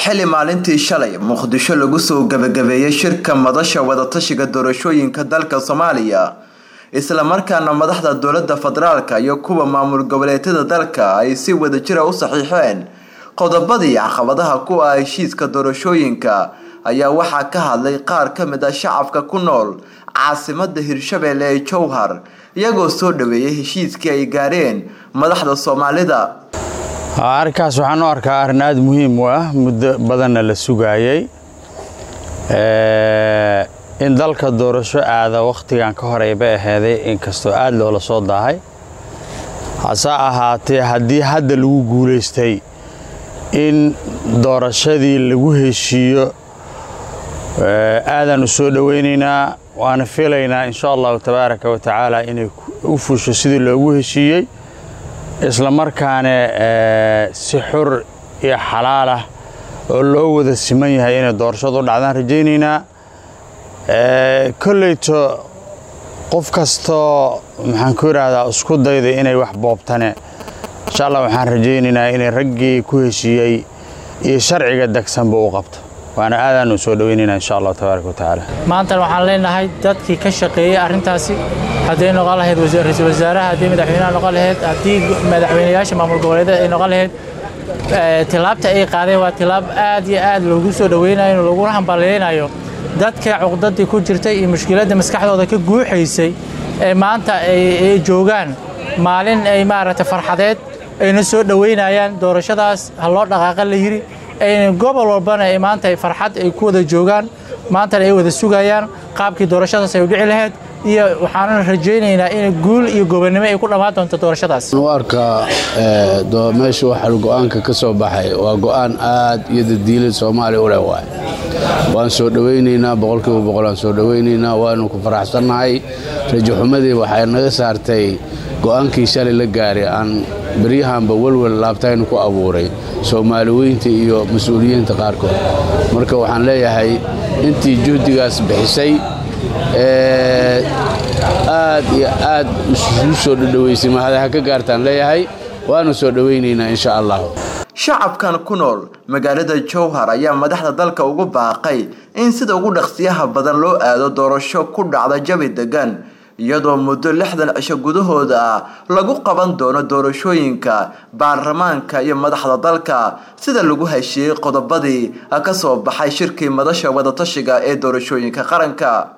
xili maalintii shalay muqdisho lagu soo gabagabeeyey shirka madasha wadatashiga doorashooyinka dalka soomaaliya islamarkaana madaxda dowlada federaalka iyo kuwa maamul goboleedyada dalka ay si wadajira u saxiixeen qodobadii caqabadaha ku ah heshiiska doorashooyinka ayaa waxaa ka hadlay qaar ka mid ah shacabka ku nool caasimada hirshabelle ee jowhar iyagoo soo dhaweeyay heshiiskii ay gaareen madaxda soomaalida arrinkaas waxaan u arkaa arrin aada muhiim u ah muddo badanna la sugaayey in dalka doorasho aada wakhtigan ka horey bay aheyday inkastoo aada loola soo daahay hase ahaatee haddii hadda lagu guulaystay in doorashadii lagu heshiiyo aadaan u soo dhowaynaynaa waana filaynaa insha allahu tabaaraka wa tacaala inay u fusho sidii loogu heshiiyey isla markaana si xur iyo xalaal ah oo loo wada siman yahay inay doorashadu u dhacdaan rajaynaynaa kolleyto qof kastoo maxaan ku idhaahdaa isku dayda inay wax boobtane insha allah waxaan rajaynaynaa inay raggii ku heshiiyey iyo sharciga degsanba u qabto waana aadaanu soo dhoweynaynaa insha allahu tabaaraka wa tacaala maantan waxaan leenahay dadkii ka shaqeeyey arrintaasi hadday noqon lahayd ra-iisul wasaaraha haddii madaxweynaha noqon lahayd haddii madaxweynayaasha maamul goboleedyada ay noqon lahayd tilaabta ay qaadeen waa tilaab aad iyo aad loogu soo dhoweynayo looguna hambalyaynayo dadka cuqdadii ku jirtay iyo mushkiladda maskaxdooda ka guuxaysay ee maanta ay joogaan maalin ay maaragtay farxadeed ayna soo dhoweynayaan doorashadaas ha loo dhaqaaqa la yidhi ayna gobol walbana ay maanta farxad ay ku wada joogaan maantana ay wada sugayaan qaabkii doorashadaas ay u dhici lahayd iyo waxaanuna rajaynaynaa in guul iyo gobonnimo ay ku dhammaan doonto doorashadaas u arkaa meesha waxaa go-aanka ka soo baxay waa go-aan aad iyo dadiilad soomaaliya u leh waay waan soo dhowaynaynaa boqolkiiba boqol aan soo dhowaynaynaa waanu ku faraxsannahay rajaxumadii waxay naga saartay go-aankii shalay la gaaray aan beryahanba welwel laabtaynu ku abuuray soomaali weynta iyo mas-uuliyiinta qaarkood marka waxaan leeyahay intii juhdigaas bixisay aad iyo aad isu soo dhadhowaysay mahada ha ka gaartaan leeyahay waanu soo dhowaynaynaa insha allah shacabkan ku nool magaalada jowhar ayaa madaxda dalka ugu baaqay in sida ugu dhaqsiyaha badan loo aado doorasho ku dhacda jabi degan iyadoo muddo lixdan cisho gudahooda ah lagu qaban doono doorashooyinka baarlamaanka iyo madaxda dalka sida lagu heshiiyey qodobadii ka soo baxay shirkii madasha wadatashiga ee doorashooyinka qaranka